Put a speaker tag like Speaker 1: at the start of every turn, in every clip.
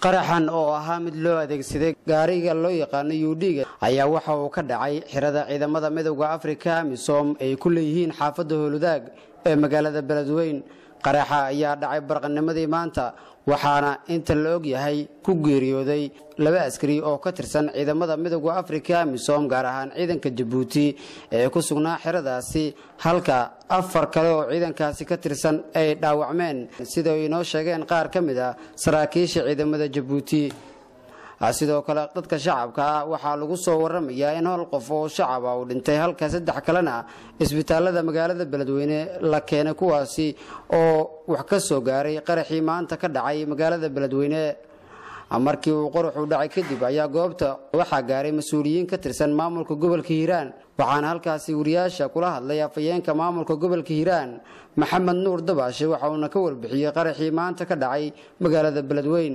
Speaker 1: qaraxan oo ahaa mid loo adeegsaday gaariga loo yaqaano yuudhiga ayaa waxa uu ka dhacay xirada ciidamada midowda afrika amisom ay ku leeyihiin xaafadda howladaag ee magaalada beledweyn qaraxa ayaa dhacay barqanimadii maanta waxaana inta la og yahay ku geeriyooday laba askari oo ka tirsan ciidamada midowda afrika amisom gaar ahaan ciidanka jabuuti ee ku sugnaa xeradaasi halka afar kale oo ciidankaasi ka tirsan ay dhaawacmeen sida ay inoo sheegeen qaar ka mid a saraakiisha ciidamada jabuuti sidoo kale dadka shacabka ah waxaa lagu soo waramayaa in hol qof oo shacaba uu dhintay halka saddex kalena isbitaalada magaalada beledweyne la keenay kuwaasi oo wax ka soo gaaray qaraxii maanta ka dhacay magaalada beledweyne markii uu qoraxu dhacay kadib ayaa goobta waxaa gaaray mas-uuliyiin ka tirsan maamulka gobolka hiiraan waxaana halkaasi wariyaasha kula hadlay afhayeenka maamulka gobolka hiiraan maxamed nuur dabaashe waxa uuna ka warbixiyey qaraxii maanta ka dhacay magaalada beledweyn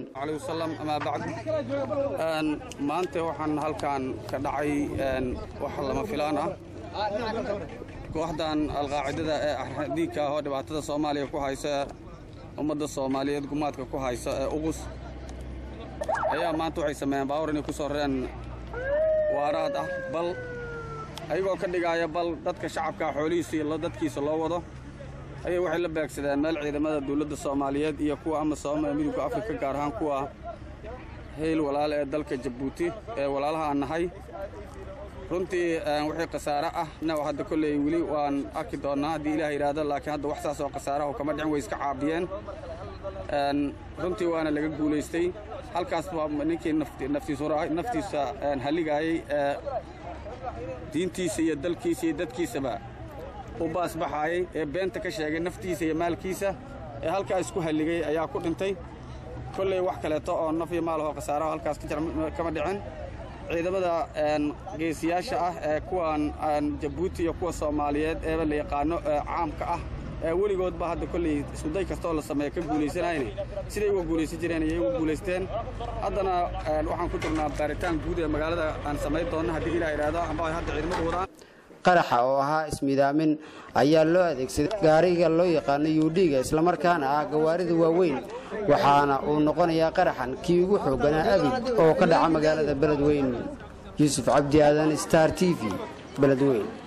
Speaker 2: maanta waxaan halkan ka dhacay wax lama filaan ah kooxdan alqaacidada ee axdiigka ah oo dhibaatada soomaaliya ku haysa ummadda soomaaliyeed gumaadka ku haysa ee uqus ayaa maanta waxay sameeyeen baawar inay ku soo rareen waaraad ah bal ayagoo ka dhigaaya bal dadka shacabka xoolihiisa iyo dadkiisa loo wado ayay waxay la beegsadeen meel ciidamada dawladda soomaaliyeed iyo kuwa amasom ee midowga afrika gaar ahaan kuwa hayl walaale ee dalka jabuuti ee walaalaha aan nahay runtii wixii khasaare ah na hadda kolley weli waan arki doonnaa haddii ilaah yidhaahdo laakiin hadda wax saas oo khasaaraha kama dhicin way iska caabiyeen runtii waana laga guulaystay halkaas baa ninkii naftiisa halligaayey ee diintiisa iyo dalkiisa iyo dadkiisaba u baasbaxaayey ee beenta ka sheegay naftiisa iyo maalkiisa ee halkaa isku halligay ayaa ku dhintay kolley wax kaleeto oo naf iyo maalahoo khasaaraha halkaas kama dhicin ciidamada geesiyaasha ah ee kuwan jabuuti iyo kuwa soomaaliyeed eeba la yaqaano caamka ah ee weligoodba hadda kolley iskuday kastaoo la sameeya ka guulaysanayne siday uga guulaysan jireen ayay uga guulaysteen haddana waxaan ku jirnaa baaritaan guud ee magaalada aan samayn doonno haddii ilah idhaahdo amba hadda ciidamadu wadaan
Speaker 1: qaraxa oo ahaa ismidaamin ayaa loo adeegsaday gaariga loo yaqaano yuudhiga islamarkaana ah gawaarida waaweyn waxaana uu noqonayaa qaraxan kii ugu xoogganaa abid oo ka dhaca magaalada beledweyn yuusuf cabdi aadan star t v beledweyn